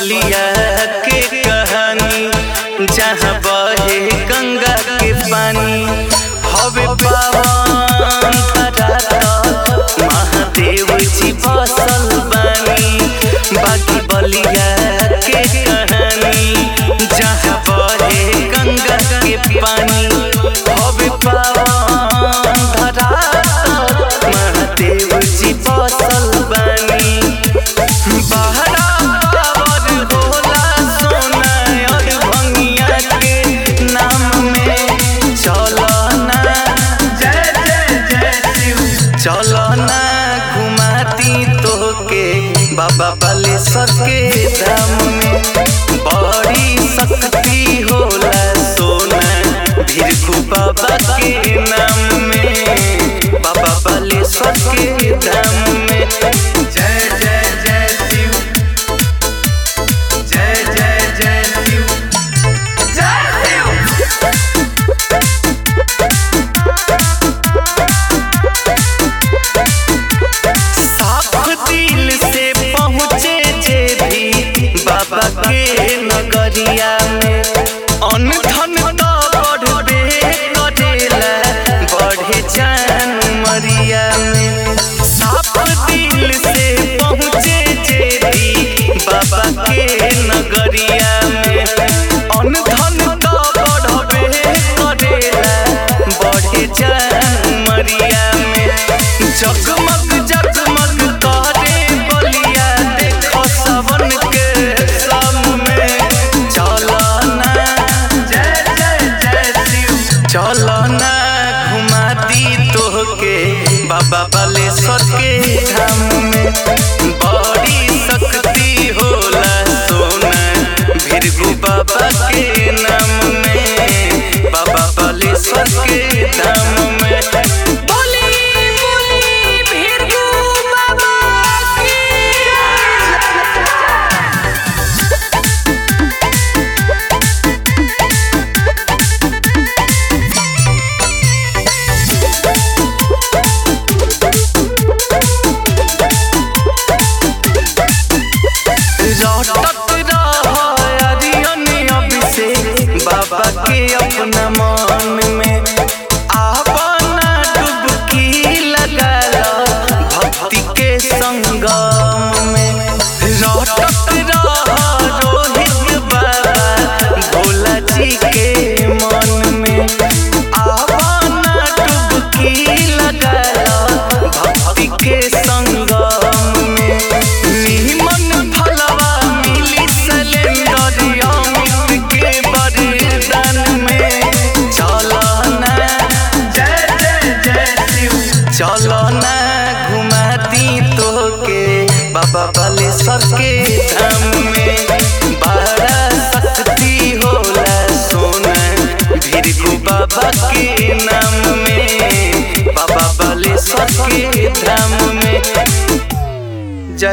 बलिया के कहानी जहाँ बहे गंगा के पानी हवे पावन धरा महादेव जी बसल बानी बाकी बलिया के कहानी जहाँ बहे गंगा के पानी हवे पावन धरा महादेव जी बसल बानी बहरा पावर होला सोना और भंगिया के नाम में चलना जय जय जय शिव चलना घुमाती तोके बाबा बालेश्वर के धाम में बड़ी शक्ति होला सोना भीरखू बाबा के नाम में बाबा बालेश्वर के धाम में जय जय जय शिव जय जय जय शिव जय शिव साफ दिल से पहुँचे जे भी बाबा के नगरिया में अन धन तो बढ़बे करेला बढ़े जान मरिया में साफ दिल से पहुँचे जे भी बाबा के नगरिया में अन धन तो बढ़बे करेला बढ़े जान मरिया में जगमग जगमग करे बलिया देखो सवन के सामने चलना जय जय जय शिव चलना घुमाती तोहके बाबा बालेश्वर के धाम में बड़ी शक्ति होला सोना भीरगु बाबा के नाम में बाबा बालेश्वर के धाम